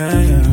yeah, yeah.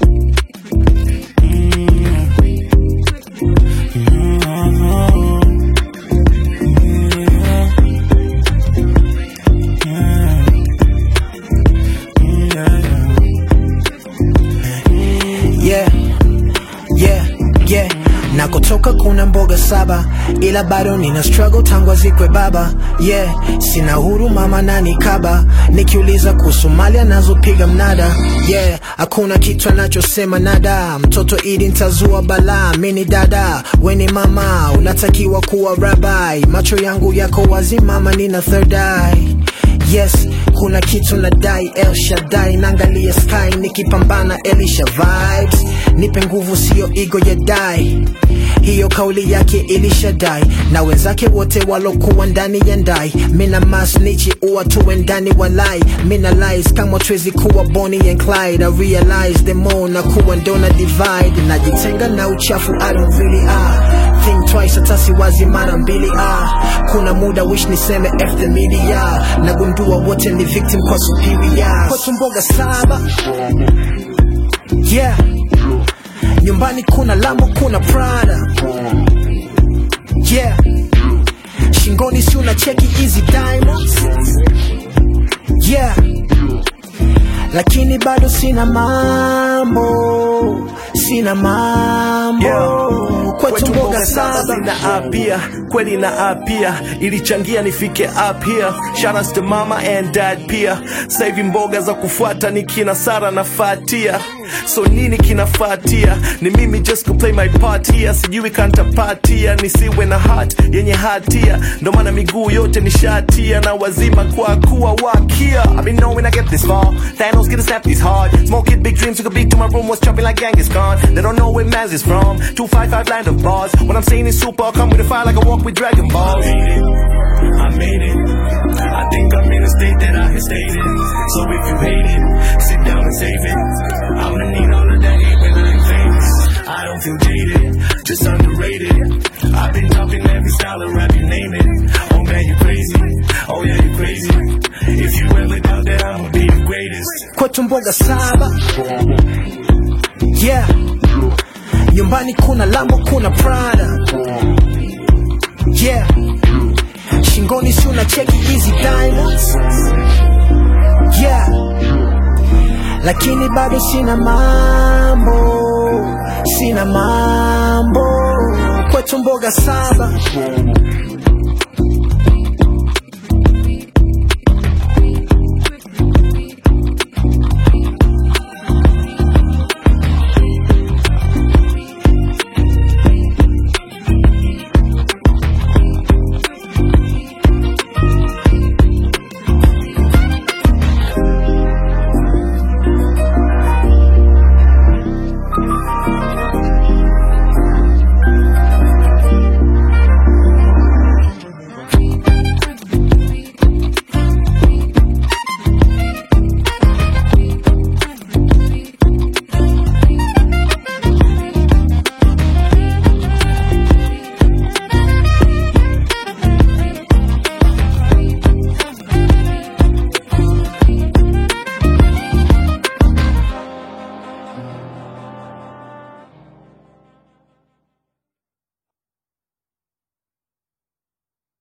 yeah, yeah, yeah. Nakotoka kuna mboga saba, ila bado nina struggle tangu azikwe baba. Yeah, sina huru mama nani kaba, nikiuliza kuhusu mali anazopiga mnada. Yeah, hakuna kitu anachosema nada, mtoto idi ntazua balaa. Mini dada, weni mama, unatakiwa kuwa rabai. Macho yangu yako wazi mama, nina third eye yes kuna kitu nadai El Shaddai naangalia sky nikipambana Elisha vibes nipe nguvu sio ego ya dai hiyo kauli yake ilishadai na wenzake wote walokuwa ndani ya ndai mina masnichi uwa tuwe ndani walai mina lies kama twezi kuwa Bonnie and Clyde I realize the more na kuwa ndona divide najitenga na uchafu I don't really ah think twice hata siwazi mara mbili ah kuna muda wish niseme F the media nagundua wote ni victim kwa superior kwetu mboga saba yeah nyumbani kuna lambo kuna prada yeah shingoni si una cheki easy diamonds yeah lakini bado sina mambo sina mambo Yeah. kwetu mboga saba zina apia kweli na apia ilichangia nifike up here shoutouts to mama and dad pia sasa hivi mboga za kufuata ni kina Sara na Fatia so nini kinafatia ni mimi just to play my part here sijui kantapatia nisiwe na heart yenye hatia ndo maana miguu yote ni shatia na wazima kwa kuwa wakia I've been knowing I get this far Thanos get a snap these hard smoking big dreams took a big to my room was jumping like Genghis Khan they don't know where Maz is from 255 land of bars when I'm saying it's super I'll come with a fire like I walk with Dragon Balls made it. I made it. I think I'm in a state that I can state it. So if you hate it, sit down and save it. I'ma need all of that hate when I'm famous. I don't feel jaded, just underrated. I've been dropping every style of rap, you name it. Oh man, you crazy. Oh yeah, you crazy. If you ever doubt that I'ma be the greatest. kwetu mboga saba yeah nyumbani kuna lambo kuna prada yeah shingoni si una cheki easy diamonds yeah lakini bado sina mambo sina mambo kwetu mboga saba